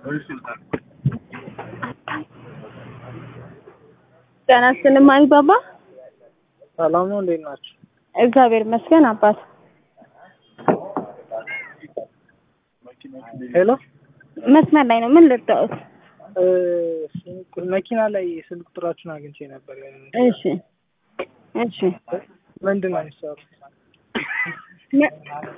ጤና ይስጥልኝ ማሪባባ። ሰላም ነው፣ እንዴት ናችሁ? እግዚአብሔር ይመስገን አባት። ሄሎ መስመር ላይ ነው። ምን ልርዳዎት? እ፣ መኪና ላይ ስልክ ቁጥራችሁን አግኝቼ ነበር። እሺ እሺ። ምንድን ነው የሚሰሩት? መ-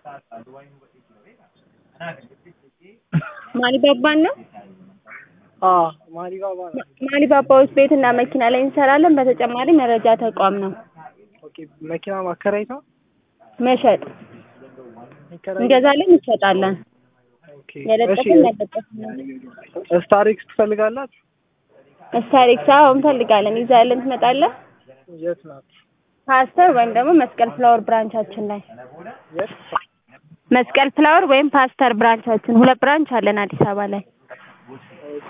ማሪባባን ነው። አዎ ማሪባባ ነው። ማሪባባዎች ቤትና መኪና ላይ እንሰራለን። በተጨማሪ መረጃ ተቋም ነው። ኦኬ፣ መኪና ማከራየት ነው። መሸጥ የሚከራይ- እንገዛለን፣ እንሸጣለን። ኦኬ፣ የለጠፍን እሺ። ያለጠፍን ስታሪክስ ትፈልጋላችሁ? ስታሪክስ አዎ እንፈልጋለን። ይዛለን ትመጣለህ። የት ናት? ፓስተር ወይም ደግሞ መስቀል ፍላወር ብራንቻችን ላይ የት? መስቀል ፍላወር ወይም ፓስተር ብራንቻችን ሁለት ብራንች አለን አዲስ አበባ ላይ። ኦኬ።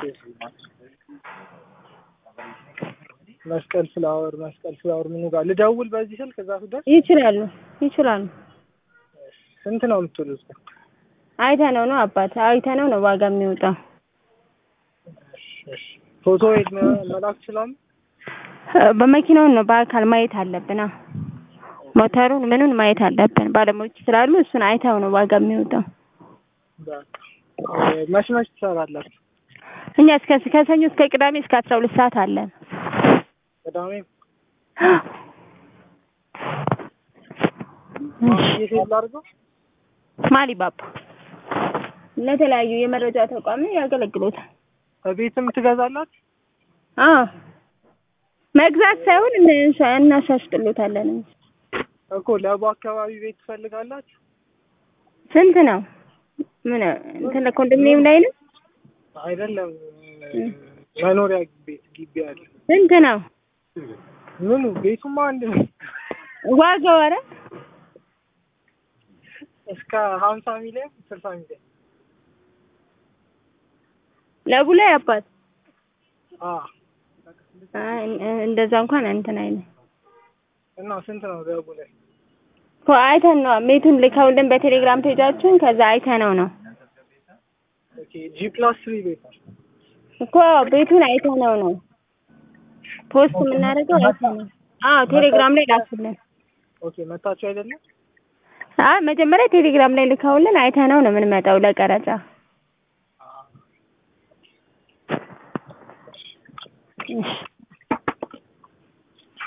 መስቀል ፍላወር መስቀል ፍላወር ምኑ ጋር ልደውል በዚህ ስልክ እዛ ስደርስ ይችላሉ ይችላሉ። ስንት ነው የምትሉት? አይተነው ነው አባት አይተነው ነው ዋጋ የሚወጣው። እሺ። ፎቶ ሄድ መላክ ይችላሉ? በመኪናውን ነው በአካል ማየት አለብን። አዎ ሞተሩን ምኑን ማየት አለብን። ባለሙያዎች ስላሉ እሱን አይተው ነው ዋጋ የሚወጣው። በቃ እ፣ መች መች ትሰራላችሁ? እኛ እስከ ከሰኞ እስከ ቅዳሜ እስከ አስራ ሁለት ሰዓት አለን። ቅዳሜ የት ሄድ ላድርገው? ማሊባባ ለተለያዩ የመረጃ ተቋም ያገለግሎታል። ቤትም ትገዛላችሁ? አዎ መግዛት ሳይሆን እንሻ- እናሻሽጥሎታለን እንጂ። እኮ ለቡ አካባቢ ቤት ትፈልጋላችሁ? ስንት ነው? ምን እንትን ኮንዶሚኒየም ላይ ነው? አይደለም መኖሪያ ቤት ግቢ አለ። ስንት ነው ምኑ ቤቱማ አንድ ነው። ዋጋው? ኧረ እስከ ሀምሳ ሚሊዮን ስልሳ ሚሊዮን ለቡ ላይ አባት አ አይ፣ እንደዛ እንኳን እንትን አይልም እና ስንት ነው ለቡ ላይ? እኮ አይተን ነው ቤቱን ልከውልን በቴሌግራም ፔጃችን ከዛ አይተነው ነው ኦኬ ጂ ፕላስ ትሪ ቤት ነው። እኮ ቤቱን አይተነው ነው ፖስት የምናደርገው አይተነው። አዎ ቴሌግራም ላይ ላኩልን። ኦኬ መታችሁ አይደለም? አይ መጀመሪያ ቴሌግራም ላይ ልከውልን አይተነው ነው የምንመጣው ለቀረጻ። እሺ